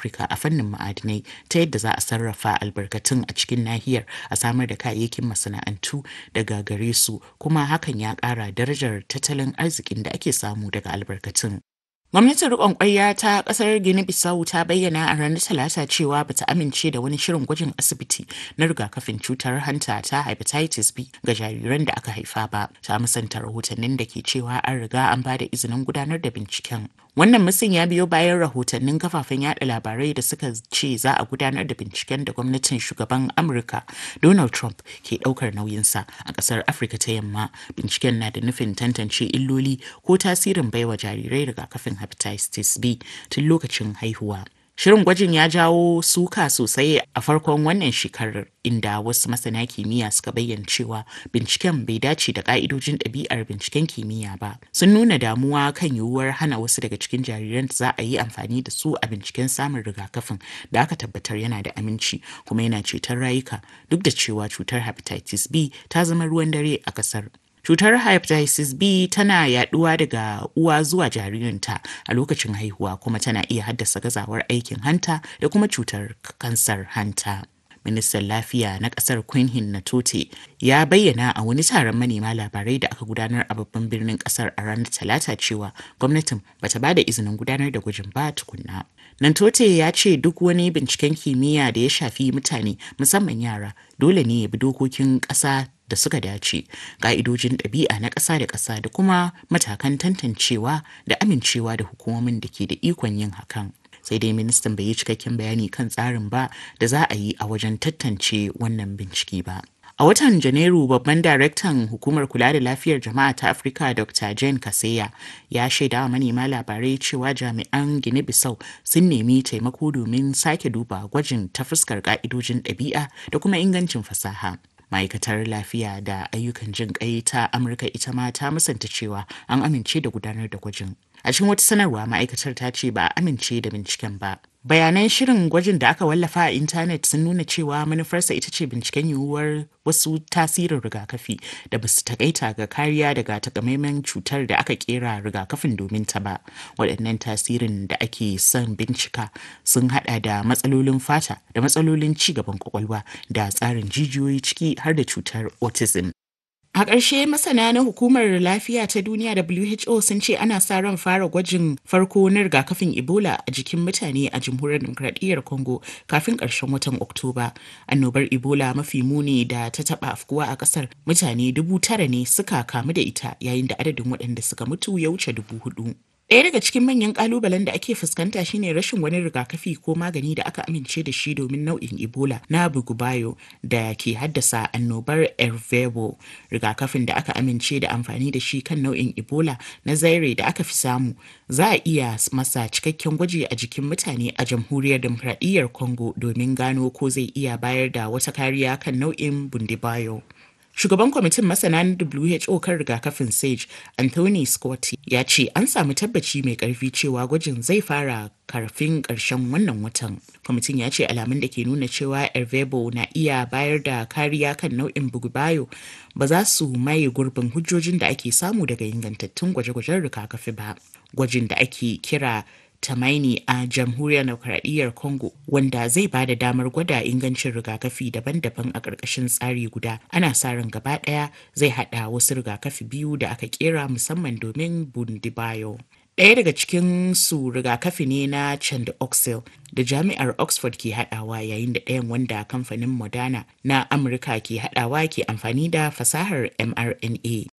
Afirka a fannin ma'adinai ta yadda za a sarrafa albarkatun a cikin nahiyar a samar da kayayyakin masana'antu daga gare su kuma hakan ya ƙara darajar tattalin arzikin da ake samu daga albarkatun. Gwamnatin riƙon ƙwarya ta ƙasar Gini Bissau ta bayyana a ranar Talata cewa bata amince da wani shirin gwajin asibiti na rigakafin cutar hanta ta hepatitis B ga jariran da aka haifa ba. Ta musanta rahotannin da ke cewa an riga an ba da izinin gudanar da binciken. Wannan musun ya biyo bayan rahotannin kafafen yada labarai da suka ce za a gudanar da binciken da gwamnatin shugaban Amurka Donald Trump ke daukar nauyinsa a kasar Afirka ta yamma. Binciken na da nufin tantance illoli ko tasirin baiwa jarirai rigakafin hepatitis B tun lokacin haihuwa. Shirin gwajin ya jawo suka sosai a farkon wannan shekarar inda wasu masana kimiyya suka bayyana cewa binciken bai dace da ka'idojin ɗabi'ar binciken kimiyya ba. Sun nuna damuwa kan yiwuwar hana wasu daga cikin jariran da za a yi amfani da su a binciken samun rigakafin da aka tabbatar yana da aminci kuma yana ceton rayuka duk da cewa cutar hepatitis B ta zama ruwan dare a ƙasar. Cutar hepatitis B tana yaduwa daga uwa zuwa jaririnta a lokacin haihuwa kuma tana iya haddasa gazawar aikin hanta da kuma cutar kansar hanta. Ministan Lafiya na kasar Queen Natote ya bayyana a wani taron manema labarai da aka gudanar a babban birnin kasar a ranar Talata cewa gwamnatin bata bada izinin gudanar da gwajin ba tukunna. Nantote ya ce duk wani binciken kimiyya da ya shafi mutane musamman yara dole ne ya bi dokokin ƙasa da suka dace ƙa'idojin ɗabi'a na ƙasa da ƙasa da kuma matakan tantancewa da amincewa da hukumomin da ke da ikon yin hakan sai dai ministan bai yi cikakken bayani kan tsarin ba da za a yi a wajen tantance wannan bincike ba A watan Janairu babban daraktan hukumar kula da lafiyar jama'a ta Afirka Dr. Jane Kaseya ya shaida wa manema labarai cewa jami'an Gine Bissau sun nemi taimako domin sake duba gwajin ta fuskar ka'idojin ɗabi'a da kuma ingancin fasaha. ma'aikatar lafiya da ayyukan jin kai ta amurka ita ma ta musanta cewa an amince da gudanar da gwajin a cikin wata sanarwa ma'aikatar ta ce ba a amince da binciken ba bayanan shirin gwajin da aka wallafa a intanet sun nuna cewa manufarsa ita ce binciken yiwuwar wasu tasirin rigakafi da basu takaita ga kariya daga takamaiman cutar da aka kera rigakafin domin ta ba waɗannan tasirin da ake son bincika sun hada da matsalolin fata da matsalolin ci gaban kwakwalwa da tsarin jijiyoyi ciki har da cutar autism A ƙarshe masana na hukumar lafiya ta duniya WHO sun ce ana sa ran fara gwajin farko na rigakafin Ebola a jikin mutane a jamhuriyar demokradiyyar Congo kafin ƙarshen watan Oktoba. Annobar Ebola mafi muni da ta taɓa afkuwa a ƙasar mutane dubu tara ne suka kamu da ita yayin da adadin waɗanda suka mutu ya wuce dubu hudu. Ɗaya daga cikin manyan ƙalubalen da ake fuskanta shine rashin wani rigakafi ko magani da aka amince da shi domin nau'in Ebola na bugubayo da ke haddasa annobar Ervebo. Rigakafin da aka amince da amfani da shi kan nau'in Ebola na Zaire da aka fi samu za a iya masa cikakken gwaji a jikin mutane a jamhuriyar demokradiyyar Congo domin gano ko zai iya bayar da wata kariya kan nau'in Bundibayo. Shugaban kwamitin masana na WHO kan rigakafin SAGE, Anthony Scott, ya ce an samu tabbaci mai karfi cewa gwajin zai fara karfin ƙarshen wannan watan. Kwamitin ya ce alamun da ke nuna cewa Ervebo na iya bayar da kariya kan nau'in bugubayo ba za su maye gurbin hujjojin da ake samu daga ingantattun gwaje-gwajen rigakafi ba. Gwajin da ake kira Tamaini a jamhuriyar demokradiyyar Congo wanda zai ba da damar gwada ingancin rigakafi daban-daban a ƙarƙashin tsari guda. Ana sa ran gaba ɗaya zai haɗa wasu rigakafi biyu da aka kera musamman domin Bundibayo. Ɗaya daga cikin su rigakafi ne na Chandoxil da jami'ar Oxford ke haɗawa yayin da ɗayan wanda kamfanin Moderna na Amurka ke haɗawa ke amfani da fasahar mRNA.